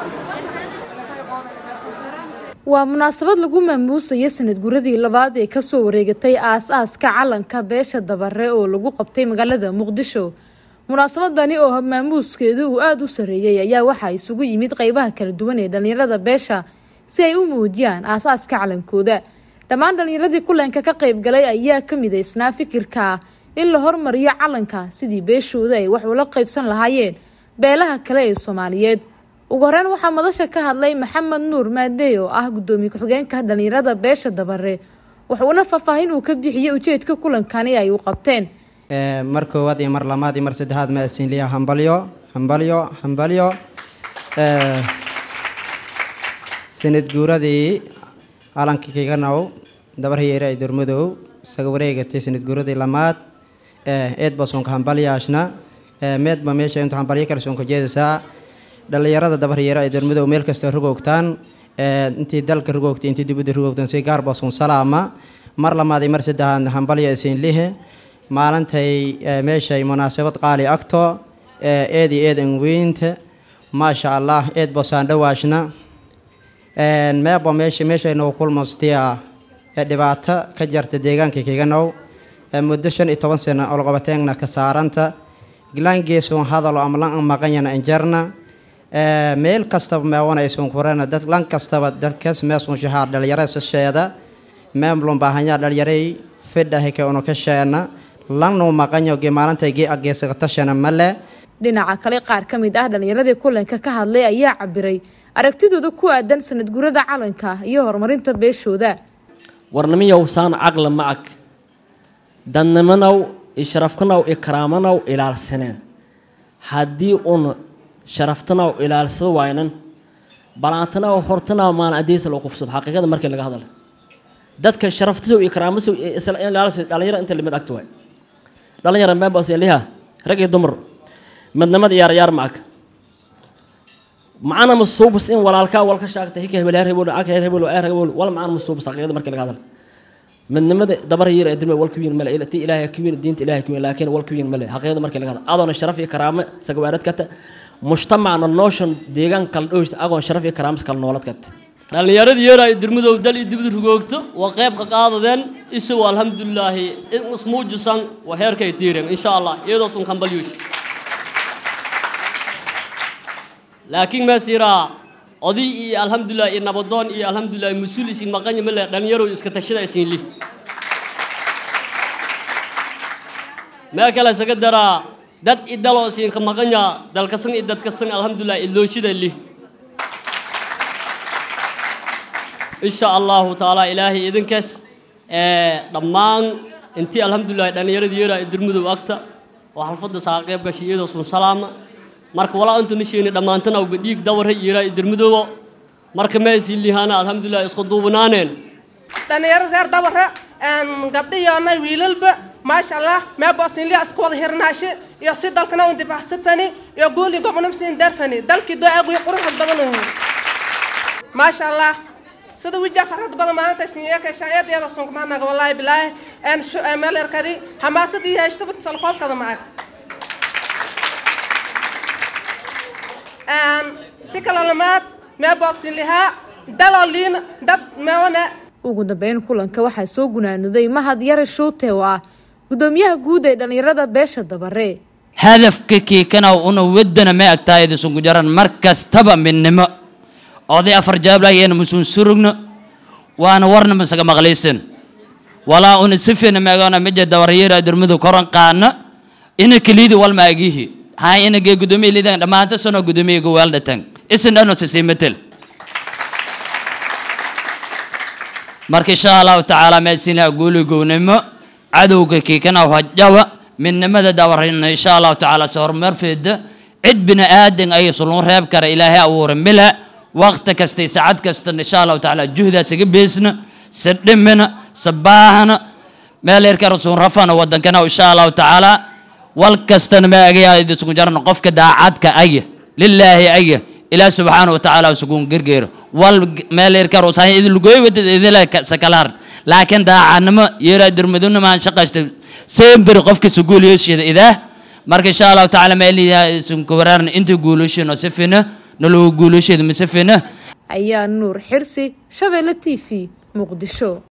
waa munaasabad lagu maamuusaya sanad guradii labaad ee kasoo wareegatay aas-aaska calanka beesha dabare oo lagu qabtay magaalada muqdisho munaasabadani oo maamuuskeedu uu aada u sareeyey ayaa waxaa isugu yimid qeybaha kala duwan ee dhalinyarada beesha si ay u muujiyaan aas-aaska calankooda dhammaan dhalinyaradii kulanka ka qeyb galay ayaa ka midaysnaa fikirka in la hormariyo calanka sidii beeshooda ay wax ula qeybsan lahaayeen beelaha kale ee soomaaliyeed ugu horeyn waxaa madasha ka hadlay maxamed nuur maadey oo ah gudoomiye ku-xigeenka dhalinyarada beesha dabare wuxuuna faahfaahin uu ka bixiyey ujeedka kulankani ay u qabteen mar koowaad iyo mar labaad iyo mar saddexaad maasinliya hambalyo hambalyo hambalyo sanad guuradii calankii kiganow dabarhiyeere ay durmadow isaga wareegatay sanad guuradii lamaad eedba soonka hambalyaashna meedba meesha inta hambalyo kale soonka jeedaysaa dhalinyarada dabarhiyeere ay durmadow meel kasta rogoogtaan intii dalka rogoogtay intii dibadda rogoogtaan si gaarba soon salaama mar lamaad iyo mar saddexaad hambalyo isinlihe maalintay meeshay munaasabad qaali agto eed iyo eed anweynta maasha allah eed bosaan dhawaashna meeba meesha meeshaynu kulmastiya dhibaato ka jarta deegaanka kiganow muddo shan iyo toban sano olqabateegna ka saaranta glangeesun hadalo ama lan maqanyana injarna meel kastaba meewanaysun kurana dad lan kastaba dadkas meesun shahaa dhalinyarada sasheeda meemlun baahanyaa dhalinyaray fidhahike unu ka sheena lannu maqanyo ge maalintay gee ageesaqatashana male dhinaca kale qaar ka mid ah dhalinyaradii kulanka ka hadlay ayaa cabiray aragtidooda ku aadan sanad gurada calanka iyo horumarinta beeshooda warnimiyow saan caqla ma ag dadnimanow isharafkanow ikraamanow ilaalsaneen haddii un sharaftanow ilaalsado waynan balaantanow hortanow maan adeesa loo qufsado xaqiiqada markii laga hadla dadka sharaftisow ikraamasow ilaalso dhalinyaro inta limid agta waay dhalinyaro meebasliha rag iyo dumar midnimada yaar yaar ma ag macana masuubas in walaalkaa walka shaagta hika hebel heer hebel ag heer hebel heer hebel wal macana masuubas xaqiiqada markii laga hadla midnimada dabar yar ee dilma walka wiin male ti ilaahay ka wiin diinta ilaahay ka wiin laakiin walka wiin male xaqiiqada markii laga hadla adoona sharaf iyo karaamo sagawaarad kata mujtamacna nooshan deegaan kala dhowsta agoon sharaf iyo karaamo kala noolad kata dhallinyaradii yeeraay dirmadow dal iyo dibad rugoogto waa qayb ka qaadadeen isagu alxamdulilaahi in ismuujisan waa heerkay diireen insha allah iyadoo sun kambalyuush laakiin meesiraa oday iyo alxamdulilah iyo nabadoon iyo alxamdulilah mas-uul isin maqanya male dhallinyarow iska tashada isin li mee kale isaga daraa dad idaloo isinka maqanya dalkasan iyo dadkasan alxamdulilah ilooshida li insha allahu tacaala ilaahay idinkaas dhammaan intii alxamdulilah dhallinyaradii yeeraa dirmadow agta oo xalfadda saa qayb gashay iyadoo sun salaama marka walaa intu nisheeni dhammaantan awba dhiig dawara yeeraa dirmadoobo marka meesii lihaana alxamdulilah isku duubnaaneen dhalinyaro reer dabara gabdhiyoona wiilalba maasha allah meeboosinliya isku wada hirnaashe iyo si dalkana u difacsatani iyo guul iyo gobonamsiin darfani dalkii doo-aaguyo quruxad badan maasha allah sida wija farad badan maalinta sinyeekashaeedeeda sunkumaanaga wallaahi bilaahi meelerkadi hamaasad iyo heeshtaba salkoobkada macag ti kala lamaad meeboosinlihaa daloliin dad meewane ugu dambeyn kulanka waxaa soo gunaanuday mahad yare shuute oo ah gudoomiyaha guud ee dhalinyarada beesha dabare hadafka kiikana una wadana ma agtaayada sunku jaran mar kastaba midnimo oday afar jaablaayeen musun surugno waana warna masaga maqlaysan walaa una sifina meegona meja dawaryeera durmadu koran qaana ina kaliidi walma agihi haa ina gee gudoomiye lidan dhamaanta sano gudoomiye gowaal dhatan isin dhano sisiimatel marka insha allahu tacaala meesina guuli gownimo cadowga kiikana hajawa midnimada dawarayna insha allahu tacaala se horumar feeda cid bini aadan ay sulun reeb kara ilaahay abuura mila waqti kasta saacad kasta insha allahu tacaala juhdaas iga beesna se dhimina se baahana meel yarka rasuun rafana wadankana insha allahu tacaala wal kastana ma agayaa isku jarna qofka daacadka aya lilaahi aya ilaah subxaana watacaala isugun gergeero wal meel yarka ruusan idin lugoy wadad idila sakalaar laakiin daacadnimo yeeraa durmaduna maan shaqaysta semberi qofka suguul yeeshida idaah marka insha allahu tacaala meel isinku waraaran inta guulashino si fina nalooga guulasheeda masafena ayaa nuur xirsi shabeelle t v muqdisho